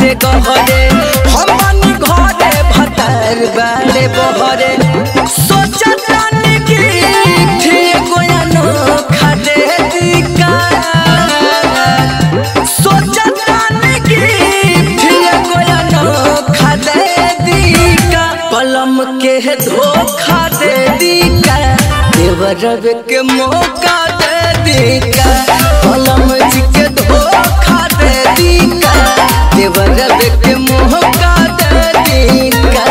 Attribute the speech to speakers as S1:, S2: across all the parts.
S1: बाटे गहरे हम बानी घरे भतार बाड़े बहरे सोचतानी कि फिर गोयानो खादे दिका सोचतानी कि फिर गोयानो खादे दिका पलम के धोखा दे दिका देवर के मौका दे दिका पलम जी के धोखा दे दिका देवर के मौका दे दिका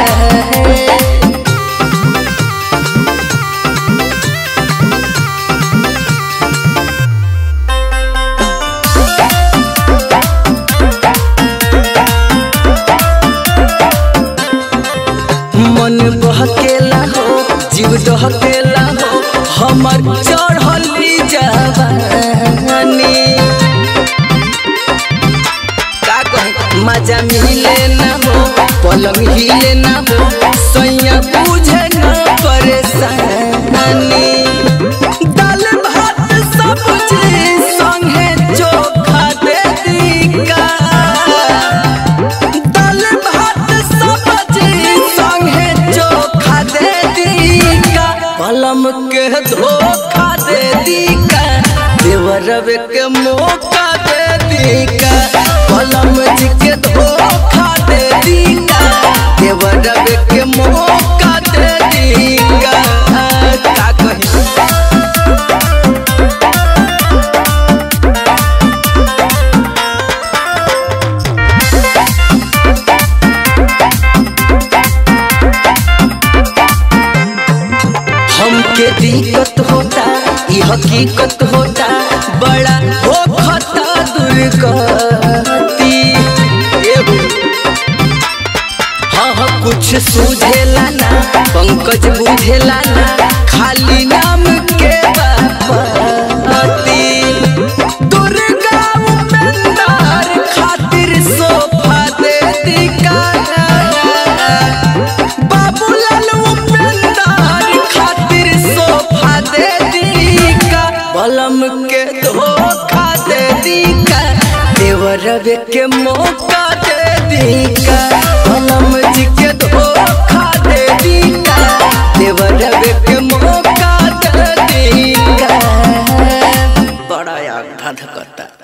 S1: मन बहकेला हो जीव दहकेला हो हमर चढ़ली जवानी का कहे मजा मिले ना हो पलंग हिले ना हो सैया बुझे ना परेशानी दाल भात सब्जी संगे चोखा दे दिका दाल भात सब्जी संगे चोखा दे दिका पलम के धोखा दे दिका देवरब के मौका दे दिका पलम जी के धोखा दे दिका देवरब के मौका दे दिका का कही हमके दिक्कत होता ये हकीकत होता बड़ा हो खता दुर्गति एहो। हाँ हाँ कुछ सूझेला ना पंकज बुझेला ना खाली नाम के बापती दुर्गा उपेंद्र खातिर सोफा दे दिका बाबूलाल उपेंद्र खातिर सोफा दे दिका बलम के धोखा दे दिका देवरब के मौका दे दिका बलम जी के धोखा दे दिका देवरब के मौका दे दिका बड़ा याद करता